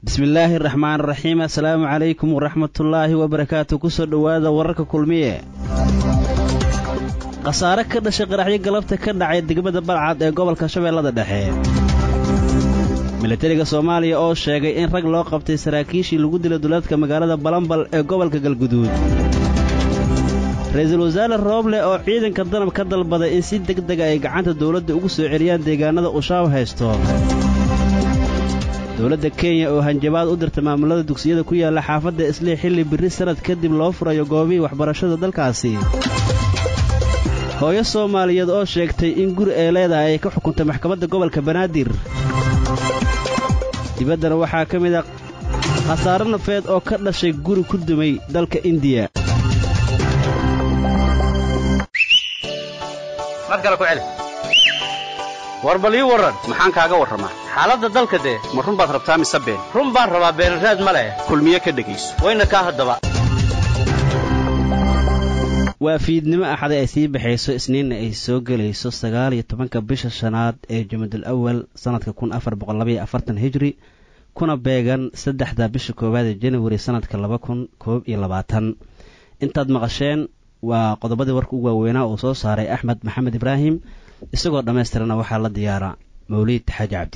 bismillaahi raxmaan raxiim assalaamu calaykum waraxmatullaahi wabarakaatu kusoo dhowaada wararka kulmiye khasaare ka dhashay qaraxyo galabta ka dhacay degmada balcad ee gobolka shabeellada dhexe milatariga soomaaliya oo sheegay in rag loo qabtay saraakiishii lagu dilay duleedka magaalada balambal ee gobolka galguduud ra-iisul wasaare rooble oo ciidanka danab ka dalbaday in si deg dega ay gacanta dawladda ugu soo celiyaan deegaanada ushaab haysto dowladda kenya oo hanjabaad u dirta maamulada dugsiyada ku yaalla xaafadda islii xilli birri sannad kadib loo furayo goobihii waxbarashada dalkaasi hooyo soomaaliyeed oo sheegtay in guri ay leedahay ay ka xukuntay maxkamadda gobolka banaadir dibaddana waxaa ka mid a khasaare nafeed oo ka dhashay guri ku dumay dalka indiya war bal ii warran maxaan kaaga warramaa xaaladda dalka dee ma run baad rabtaa mise been run baan rabaa beenraad ma leh kulmiye ka dhegayso wayna kaa haddaba waa fiidnimo axada ay sii baxayso isniinna ay soo gelayso sagaal iyo tobanka bisha shanaad ee jumadul awal sannadka kun afar boqol labaiyo afartan hijri kuna beegan saddexda bisha koowaad ee janawari sannadka laba kun koob iyo labaatan intaad maqasheen waa qodobadii warka ugu waaweynaa uu soo saaray axmed maxamed ibraahim isagoo dhammaystirana waxaa la diyaaraa mawliid xaaji cabdi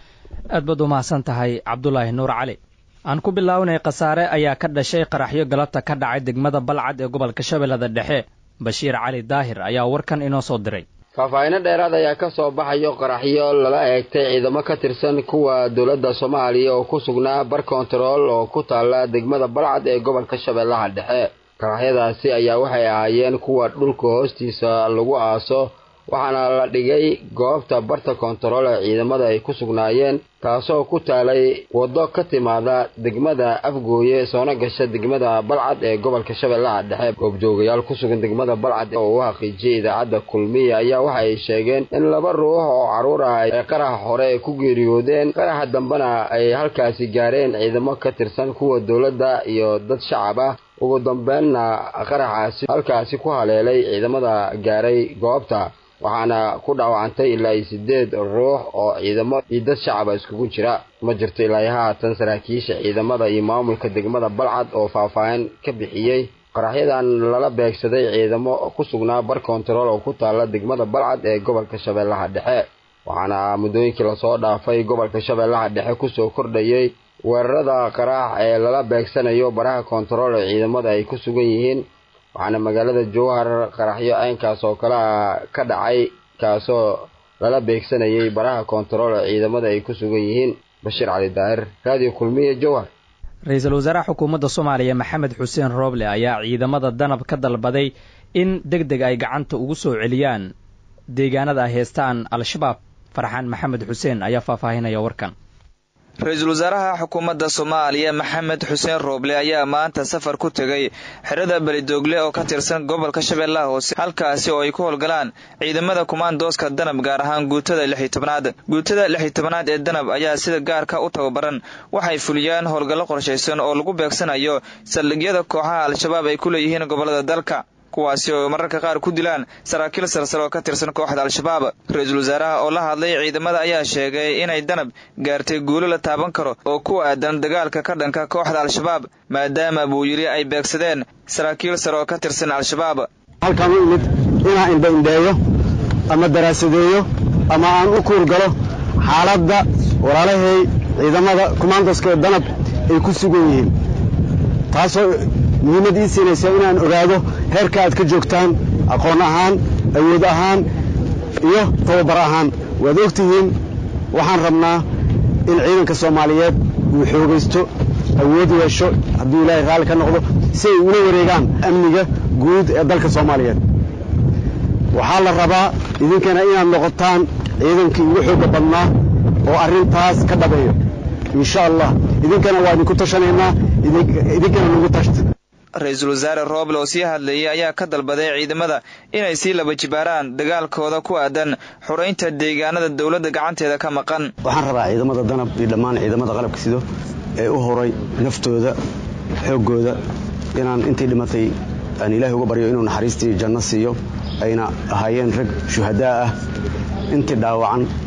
aad baad u mahadsan tahay cabdulaahi nuur cali aan ku bilaawnay khasaare ayaa ka dhashay qaraxyo galabta ka dhacay degmada balcad ee gobolka shabeellada dhexe bashiir cali daahir ayaa warkan inoo soo diray faahfaahinno dheeraad ayaa ka soo baxayo qaraxyo lala eegtay ciidamo ka tirsan kuwa dowladda soomaaliya oo ku sugnaa bar kontarool oo ku taalla degmada balcad ee gobolka shabeellaha dhexe qaraxyadaasi ayaa waxay ahaayeen kuwa dhulka hoostiisa lagu aaso waxaana la dhigay goobta barta kontarool ee ciidamada ay ku sugnaayeen taasoo ku taalay waddo ka timaada degmada afgooye soona gasha degmada balcad ee gobolka shabeellaha dhexe goobjoogayaal ku sugan degmada balcad oo u xaqiijiyay idaacadda kulmiya ayaa waxa ay sheegeen in laba ruux oo carruur ah ay qaraxa hore ku geeriyoodeen qaraxa dambena ay halkaasi gaareen ciidamo ka tirsan kuwa dowladda iyo dad shacab ah ugu dambeynna qaraxaasi halkaasi ku haleelay ciidamada gaaray goobta waxaana ku dhaawacantay ilaa iyo siddeed ruux oo ciidamo iyo dad shacaba iskugu jira ma jirto ilaa iyo haatan saraakiisha ciidamada iyo maamulka degmada balcad oo faahfaahin ka bixiyey qaraxyadan lala beegsaday ciidamo ku sugnaa bar kontarool oo ku taalla degmada balcad ee gobolka shabeellaha dhexe waxaana muddooyinkii lasoo dhaafay gobolka shabeellaha dhexe kusoo kordhayey weerarada qaraax ee lala beegsanayo baraha kontarool ee ciidamada ay ku sugan yihiin waxaana magaalada jowhar qaraxyo caynkaas oo kale a ka dhacay kaasoo lala beegsanayay baraha kontarool ee ciidamada ay ku sugan yihiin bashiir cali daahir raadiyo kulmiye jowhar ra-iisul wasaaraha xukuumadda soomaaliya maxamed xuseen rooble ayaa ciidamada danab ka dalbaday in deg deg ay gacanta ugu soo celiyaan deegaanada ay heestaan al-shabaab farxaan maxamed xuseen ayaa faahfaahinaya warkan ra-iisul wasaaraha xukuumadda soomaaliya maxamed xuseen rooble ayaa maanta safar ku tegay xerada belidoogle oo ka tirsan gobolka shabeellaha hoose halkaasi oo ay ku howlgalaan ciidamada kumaandooska danab gaar ahaan guutada lixi tobnaad guutada lixi tobnaad ee danab ayaa sida gaarka u tababaran waxay fuliyaan howlgallo qorshaysan oo lagu beegsanayo saldhigyada kooxaha al-shabaab ay ku leeyihiin gobollada dalka kuwaasi oo mararka qaar ku dilaan saraakiil sarsare oo ka tirsan kooxda al-shabaab ra-iisul wasaaraha oo la hadlay ciidamada ayaa sheegay inay danab gaartay guulo la taaban karo oo ku aadan dagaalka ka dhanka kooxda al-shabaab maadaama buu yidhi ay beegsadeen saraakiil sare oo ka tirsan al-shabaab halkaan u imid inaan indhaindheeyo ama daraasadeeyo ama aan u kuurgalo xaaladda walaalahay ciidamada kumaandoska ee danab ay ku sugan yihiin taasoo muhiimad ii siinaysa inaan ogaado heerka aad ka joogtaan aqoon ahaan awood ahaan iyo tababar ahaan waad og tihiin waxaan rabnaa in ciidanka soomaaliyeed uu xoogaysto awood yeesho hadduu ilaahay raalli ka noqdo si ay ula wareegaan amniga guud ee dalka soomaaliyeed waxaa la rabaa idinkana inaad noqotaan ciidankii ugu xoogga badnaa oo arrintaas ka dhabeeyo insha allah idinkana waa idinku tashanaynaa idinkana nagu tashta ra-iisul wasaare rooble oo sii hadlayay ayaa ka dalbaday ciidamada inay sii laba jibaaraan dagaalkooda ku aadan xuraynta deegaanada dowladda gacanteeda ka maqan waxaan rabaa ciidamada danab iyo dhammaan ciidamada qalabka sido ee u horay naftooda xooggooda inaan intii dhimatay aan ilaahay uga baryo inuu naxariistii janno siiyo ayna ahaayeen rag shuhadaa ah intii dhaawacan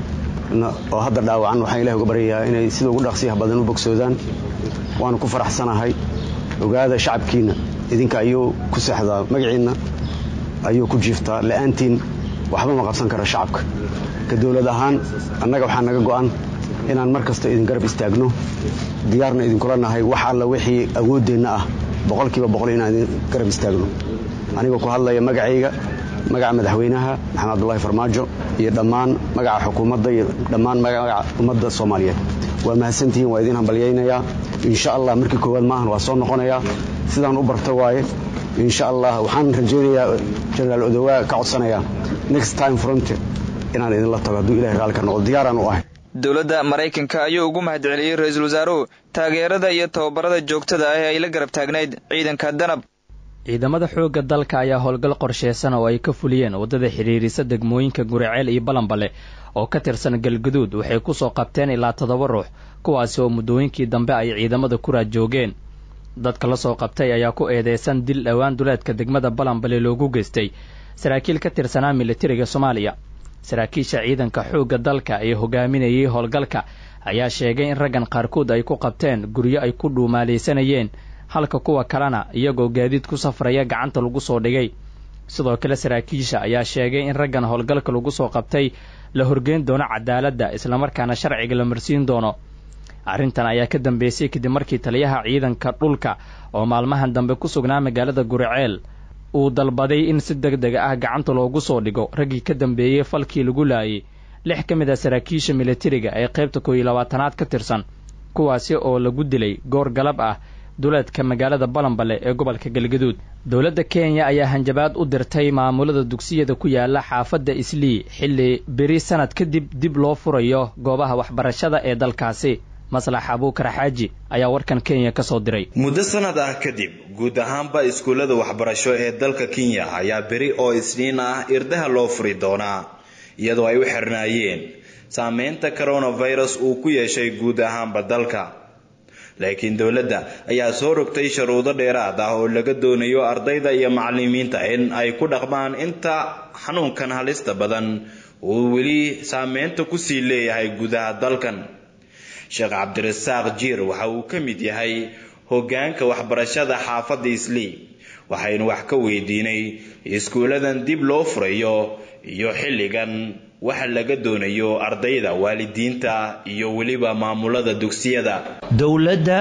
oo hadda dhaawacan waxaan ilahi uga baryayaa inay sida ugu dhaqsiyaha badan u bogsoodaan waanu ku faraxsanahay ogaada shacabkiinna idinka ayuu ku seexdaa magaciinna ayuu ku jiiftaa la'aantiin waxba ma qabsan kara shacabka ka dowlad ahaan annaga waxaa naga go'an inaan mar kasta idin garab istaagno diyaarna idinkula nahay wax alla wixii awooddeenna ah boqolkiiba boqol inaan idin garab istaagno anigoo ku hadlaya magacayga magaca madaxweynaha maxamed cabdulahi farmaajo iyo dhammaan magaca xukuumadda iyo dhammaan magaca ummadda soomaaliyeed waa mahadsantihiin waa idiin hambalyaynayaa insha allah markii koowaad maahan waa soo noqonayaa sidaan u barta waaye insha allah waxaan rajaynayaa jenaraal odowaa ka codsanayaa next time fronte inaan idinla tago hadduu ilahay raalli ka noqdo diyaaraan u ahay dowladda maraykanka ayuu ugu mahadceliyey ra-iisul wasaaruhu taageerada iyo tababarada joogtada ah ee ay la garab taagnayd ciidanka danab ciidamada xoogga dalka ayaa howlgal qorsheysan oo ay ka fuliyeen waddada xidhiirisa degmooyinka guriceel iyo balanbale oo ka tirsan galguduud waxay ku soo qabteen ilaa toddoba ruux kuwaasi oo muddooyinkii dambe ay ciidamada kuraad joogeen dadka la soo qabtay ayaa ku eedeysan dil dhowaan duleedka degmada balanbale loogu geystay saraakiil ka tirsanaa militariga soomaaliya saraakiisha ciidanka xoogga dalka ee hogaaminayay howlgalka ayaa sheegay in raggan qaarkood ay ku qabteen guryo ay ku dhuumaalaysanayeen halka kuwa kalena iyagoo gaadiid ku safraya gacanta lagu soo dhigay sidoo kale saraakiisha ayaa sheegay in raggan howlgalka lagu soo qabtay la horgeyn doono cadaaladda islamarkaana sharciga la marsiin doono arrintan ayaa ka dambeysay kadib markii taliyaha ciidanka dhulka oo maalmahan dambe ku sugnaa magaalada guriceel uu dalbaday in si deg deg ah gacanta loogu soo dhigo raggii ka dambeeyey falkii lagu laayay lix ka mid a saraakiisha militariga ee qaybta koow iyo labaatanaad ka tirsan kuwaasi oo lagu dilay goor galab ah duleedka magaalada balanbale ee gobolka galgaduud dowladda kenya ayaa hanjabaad u dirtay maamulada dugsiyada ku yaala xaafadda islii xilli beri sanad kadib dib loo furayo goobaha waxbarashada ee dalkaasi maslax abuukar xaaji ayaa warkan kenya ka soo diray muddo sanad ah kadib guud ahaanba iskuullada waxbarasho ee dalka kenya ayaa beri oo isniin ah irdaha loo furi doonaa iyadoo ay u xirnaayeen saameynta coronavirus uu ku yeeshay guud ahaanba dalka laakiin dowladda ayaa soo rogtay sharuudo dheeraad ah oo laga doonayo ardayda iyo macalimiinta in ay ku dhaqmaan inta xanuunkan halista badan uu weli saameynta kusii leeyahay gudaha dalkan sheekh cabdirasaaq jiir waxa uu ka mid yahay hoggaanka waxbarashada xaafadda islii waxaynu wax ka weydiinay iskuulladan dib loo furayo iyo xilligan waxa laga doonayo ardayda waalidiinta iyo weliba maamulada dugsiyada dowladda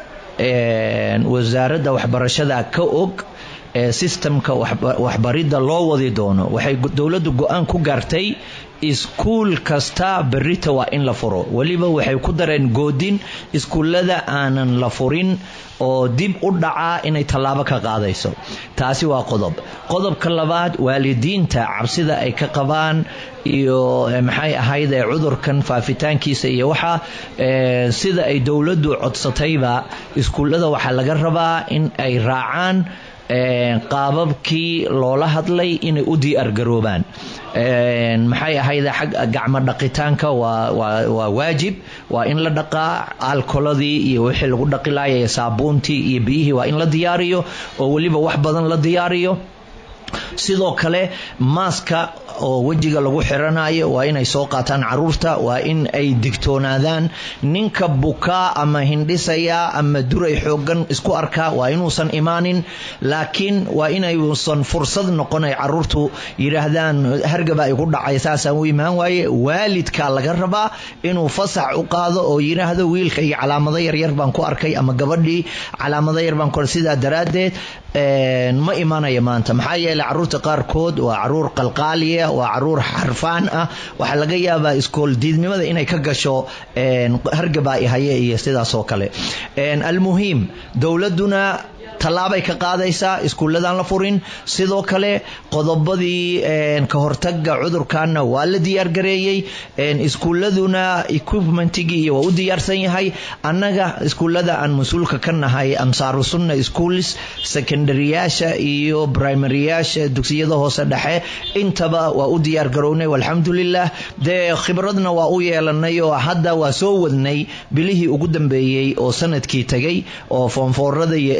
wasaaradda waxbarashada ka og ee sistamka waxbaridda loo wadi doono waxay dowladdu go-aan ku gaartay iskuul kasta berita waa in la furo weliba waxay ku dareen goodin iskuullada aanan la furin oo dib u dhacaa inay tallaabo ka qaadayso taasi waa qodob qodobka labaad waalidiinta cabsida ay ka qabaan iyo maxay ahayd ee cudurkan faafitaankiisa iyo waxa sida ay dowladdu codsatayba iskuullada waxaa laga rabaa in ay raacaan qaababkii loola hadlay inay u diyaargaroobaan maxay ahayd xag gacmo dhaqitaanka waa waajib waa in la dhaqaa alkoladii iyo wixii lagu dhaqi laaya saabuuntii iyo biyihii waa in la diyaariyo oo weliba wax badan la diyaariyo sidoo kale maaska oo wejiga lagu xiranayo waa inay soo qaataan caruurta waa in ay digtoonaadaan ninka bukaa ama hindhisaya ama duray xoogan isku arkaa waa inuusan imaanin laakiin waa inayuusan fursad noqon ay caruurtu yidhaahdaan hargaba ay ku dhacay saasaan u imaan waaye waalidkaa laga rabaa inuu fasax u qaado oo yidhaahdo wiilka iyo calaamado yaryar baan ku arkay ama gabadhii calaamado yar baan ku sidaa daraaddeed ma imanaya maanta maxaa yeeley caruurta qaarkood waa caruur qalqaaliya waa caruur xarfaan ah waxaa laga yaabaa iskool diidnimada inay ka gasho hargaba haye iyo sidaas oo kale almuhiim dowladuna tallaabay ka qaadaysaa iskuulladan la furin sidoo kale qodobadii ka hortaga cudurkanna waa la diyaargareeyey iskuulladuna equipmentigii waa u diyaarsan yahay annaga iskuullada aan mas-uulka ka nahay ansaaru sunna schools secondaryyaasha iyo primaryyaasha dugsiyada hoose dhexe intaba waa u diyaargarownay alxamdulilah dee khibradna waa u yeelanay oo hadda waa soo wadnay bilihii ugu dambeeyey oo sanadkii tagay oo foonfoorada iyo eydadka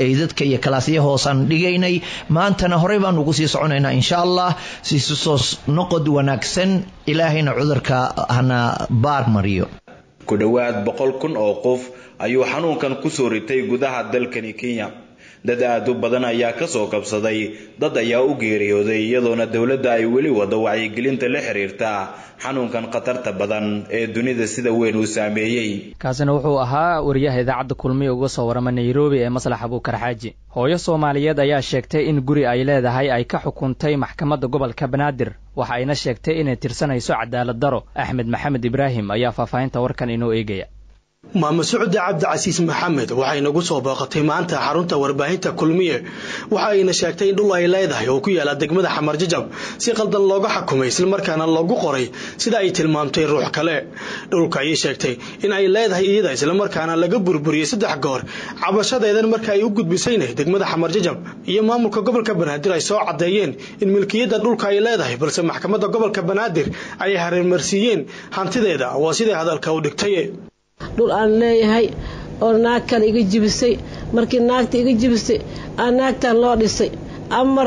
iyo kalaasyo hoosaan dhigaynay maantana horey baan ugu sii soconaynaa insha allah siisu soo noqod wanaagsan ilaahayna cudurka hana baar mariyo ku dhowaad boqol kun oo qof ayuu xanuunkan kusoo ritay gudaha dalkani kenya dad aad u badan ayaa kasoo kabsaday dad ayaa u geeriyooday iyadoona dowladda ay weli wado wacyigelinta la xiriirta xanuunkan khatarta badan ee dunida sida weyn uu saameeyey kaasina wuxuu ahaa wariyaha idaacadda kulmiya uga soo warama nairobi ee maslax abuukar xaaji hooyo soomaaliyeed ayaa sheegtay in guri ay leedahay ay ka xukuntay maxkamadda gobolka banaadir waxa ayna sheegtay inay tirsanayso cadaalad daro axmed maxamed ibraahim ayaa faahfaahinta warkan inoo eegaya maamo socde cabdicasiis maxamed waxay nagu soo booqatay maanta xarunta warbaahinta kulmiye waxa ayna sheegtay in dhul ay leedahay oo ku yaala degmada xamar jajab si qaldan looga xukumay islamarkaana loogu qoray sida ay tilmaamtay ruux kale dhulka ayay sheegtay in ay leedahay iyada islamarkaana laga burburiyey saddex goor cabashadeedan marka ay u gudbisayna degmada xamar jajab iyo maamulka gobolka banaadir ay soo caddeeyeen in milkiyadda dhulka ay leedahay balse maxkamadda gobolka banaadir ay hareermarsiiyeen hantideeda waa siday hadalka u dhigtay dhul aan leeyahay oo naag kale iga jibisay markii naagta iga jibisay aa naagtan loo dhisay amar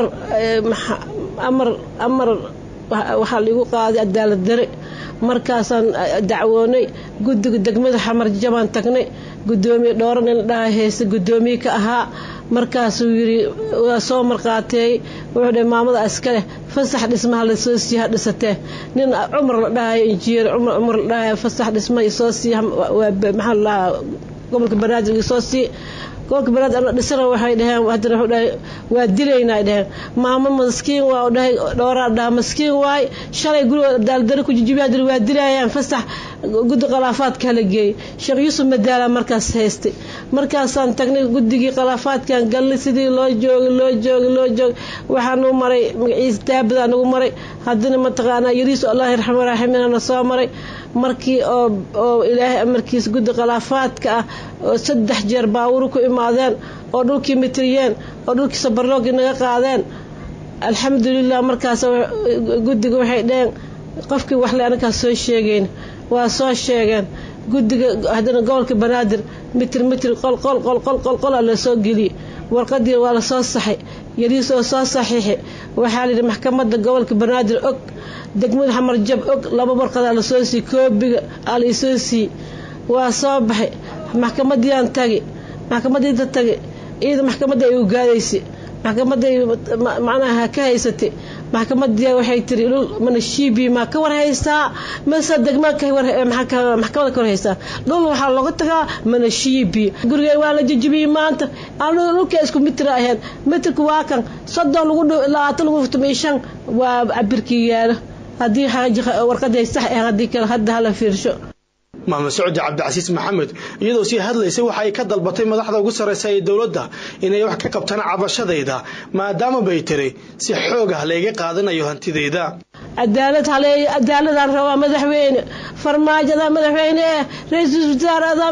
amar amar waxaa laigu qaaday cadaalad dare markaasaan dacwoonay guddiga degmada xamar jabaan tagnay gudoomiye dhooran in la dhaha heese gudoomiye ka ahaa markaasuu yidhi waa soo marqaateeyey wuxuu dhahay maamada iskaleh fasax dhismaha lasoo siiya ha dhisatee nin cumar la dhahayo injineer cumar cumar la dhahayo fasax dhisma isoo siiya maxaa la dhahaa gobolka banaadir isoo sii gobolka banaadir ana dhisana waxay dhaheen haddana wuxuu dhahay waa dilaynaa ay dhaheen maamo maskiin waa u dhahay dhooraa dhaha maskiin waay shalay guriga daaldari ku jijibiyaa dili waa dilayaan fasax guddi khilaafaadka hala geeyey sheekh yuusuf madaala markaas haystay markaasaan tagnay guddigii khilaafaadkan galnay sidii loo joogay loo joogay loo joogay waxaanu maray magaciisa daabadaa nagu maray haddana mataqaanaa yariisu allah raxma raaximina soo maray markii oo oo ilaahay amarkiisa guddi khilaafaadka ah oo saddex jeer baawuru ku imaadeen oo dhulkii mitriyeen oo dhulkii sabarloogii naga qaadeen alxamdulilah markaas guddiga waxay dheheen qofkii waxle anakaa soo sheegeyn waa soo sheegeen guddiga haddana gobolka banaadir mitir mitir qol qol qol qol qol qola lasoo geliyey warqadii waa lasoo saxay yariis oo soo saxiixi waxaa layidhi maxkamadda gobolka banaadir og degmada xamar jab og laba warqadaa lasoo siiyey koobiga aa laisoo siiyey waa soo baxay maxkamadiiaan tagi maxkamadiita tagi iyada maxkamadda ay ugaadaysay maxkamaday macnaha ka haysatay maxkamadii waxay tiri dhul mana shiibi maa ka war haystaa mase degma maxkamada ka war haystaa dhul waxaa looga tagaa mana shiibi gurigeen waa la jijibiyey maanta dhulka isku mitir ahayn mitirka waa kan soddon lagu labaatan lagu furtumay shan waa cabirkii yaalo haddii warqadii sax ah haddii kale hadda hala fiirsho maamo socdi cabdicasiis maxamed iyadoo sii hadlaysay waxa ay ka dalbatay madaxda ugu sarreysa ee dowladda inay wax ka qabtaan cabashadayda maadaama bay tiri si xoog ah layga qaadanayo hantidayda cadaalad haleeyo cadaaladaan rabaa madaxweyne farmaajada madaxweyne eh ra-iisul wasaarada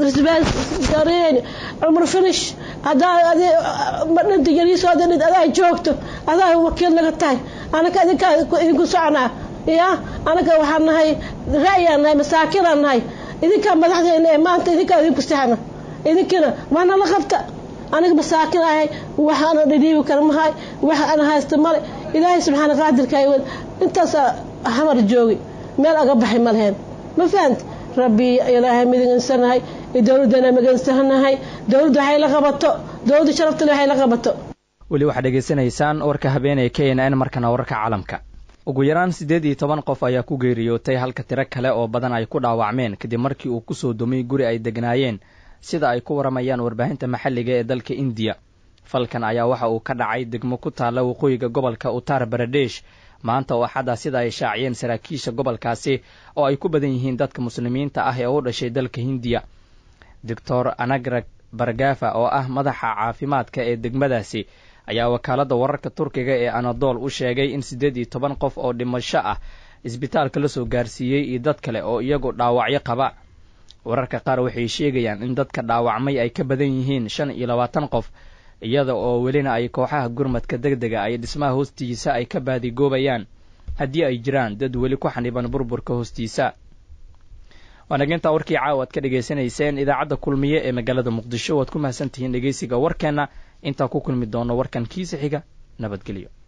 wasaareen cumar finish hadaa madhinta yariisoo dhid adaa joogto adaa wakiil naga tahay anaka idinkaa idinku soconaa ya anaga waxaan nahay ra'yaan nahay masaakinaan nahay idinkaa madaxdeena ee maanta idinkaa idinku sahna idinkina waana la qabta aniga masaakin ahay waxa ana dhidhiibi kara mahay waxa ana haysta male ilaahay subxaana qaadirka intaasa hamar joogi meel aga baxay ma leheen ma fahamti rabbi ilaahay midigansanahay dowladdana magansanahay dowladda waxay la qabato dowladda sharaftale waxay la qabato weli waxaad dhegaysanaysaan warka habeenee k n n markana wararka caalamka ugu yaraan siddeed iyo toban qof ayaa ku geeriyootay halka tiro kale oo badan ay ku dhaawacmeen kadib markii uu kusoo dumay guri ay degnaayeen sida ay ku waramayaan warbaahinta maxalliga ee dalka indiya falkan ayaa waxa uu ka dhacay degmo ku taalla waqooyiga gobolka uttar baradesh maanta oo axadda sida ay shaaciyeen saraakiisha gobolkaasi oo ay ku badan yihiin dadka muslimiinta ah ee u dhashay dalka hindiya doctor anagrag bargafa oo ah madaxa caafimaadka ee degmadaasi ayaa wakaaladda wararka turkiga ee anadol u sheegay in siddeed iyo toban qof oo dhimasho ah isbitaalka la soo gaarsiiyey iyo dad kale oo iyagu dhaawacyo qaba wararka qaar waxay sheegayaan in dadka dhaawacmay ay ka badan yihiin shan iyo labaatan qof iyada oo welina ay kooxaha gurmadka deg dega ay dhismaha hoostiisa ay ka baadigoobayaan haddii ay jiraan dad weli ku xaniban burburka hoostiisa waanagintaa warkii caawa ad ka dhegaysanayseen idaacadda kulmiye ee magaalada muqdisho waad ku mahadsantihiin dhegeysiga warkeenna intaan ku kulmi doono warkan kiisa xiga nabadgelyo